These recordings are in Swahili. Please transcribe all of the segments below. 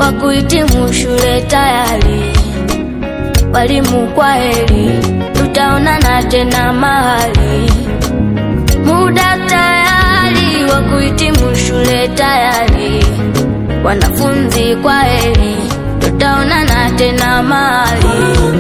wa kuhitimu shule tayari. Walimu kwa heri, tutaonana tena mahali. Muda tayari wa kuhitimu shule tayari. Wanafunzi kwa heri, tutaonana tena mahali.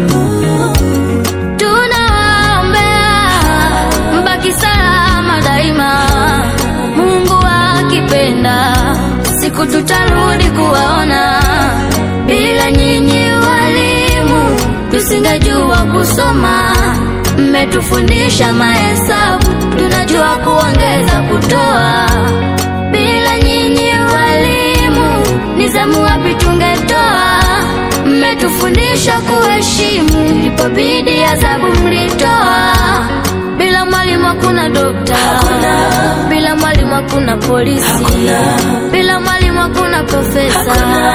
Tunawaombea mbaki salama daima, Mungu akipenda, siku tutarudi kuwaona. Bila nyinyi walimu, tusingejua kusoma. Mmetufundisha mahesabu, tunajua kuongeza, kutoa. Bila nyinyi walimu, ni zamu wapi tungetoa? Mmetufundisha kuheshimu, ilipobidi adhabu mlitoa. Bila mwalimu hakuna dokta, bila mwalimu hakuna polisi, bila mwalimu hakuna profesa,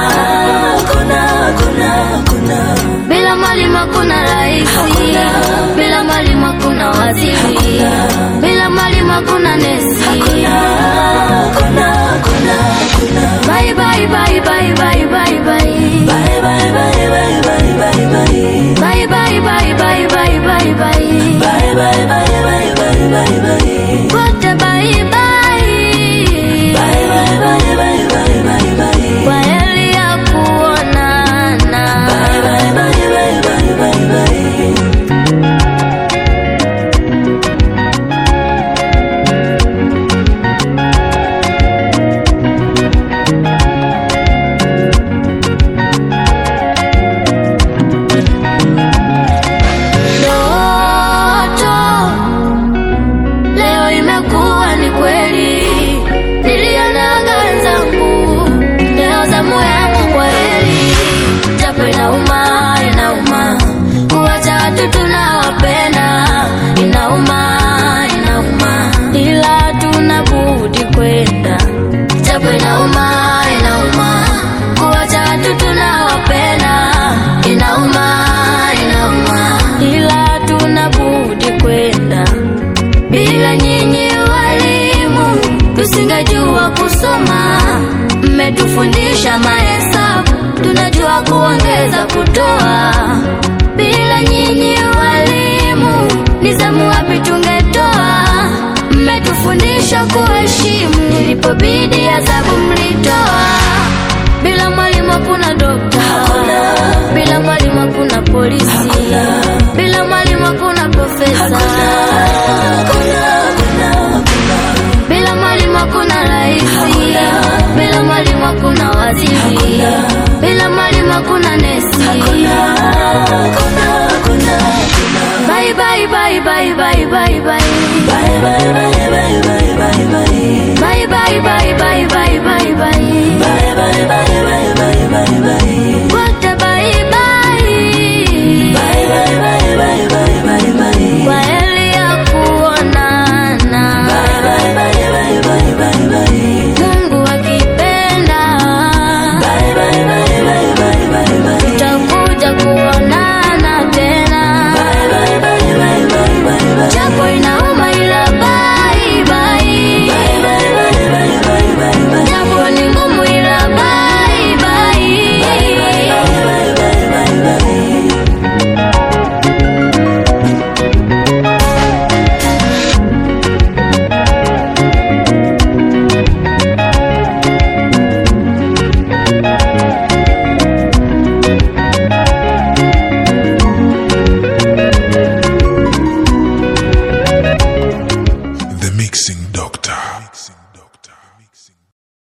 bila mwalimu hakuna raisi, bila mwalimu hakuna waziri, bila mwalimu hakuna nesi. Bye bye bye bye bye bye bye. Bye bye bye bye bye bye bye. Bye bye bye bye bye bye bye. Bye bye bye bye bye bye bye. Wote bye bye. Bye bye bye bye bye bye bye. Kwa heri ya kuonana. Bye bye bye bye bye bye bye. Ndoto leo imekuwa ni kweli, nilionaga wenzangu, leo zamu yangu kwa heri, japo inauma, inauma kuwacha watu tunawapenda, inauma, inauma, ila tuna budi kwenda, japo inauma, inauma kuwacha watu tunawapenda, inauma, inauma, ila tuna budi kwenda. Bila nyinyi walimu, tusingejua kusoma. Mmetufundisha mahesabu, tunajua kuongeza, kutoa. Bila nyinyi walimu, ni zamu wapi tungetoa? Mmetufundisha kuheshimu, ilipobidi adhabu mlitoa. Bila mwalimu hakuna dokta, bila mwalimu hakuna polisi, bila mwalimu hakuna profesa, bila mwalimu hakuna raisi, bila mwalimu hakuna waziri, bila mwalimu hakuna nesi. Bye bye bye bye bye bye bye. Bye bye bye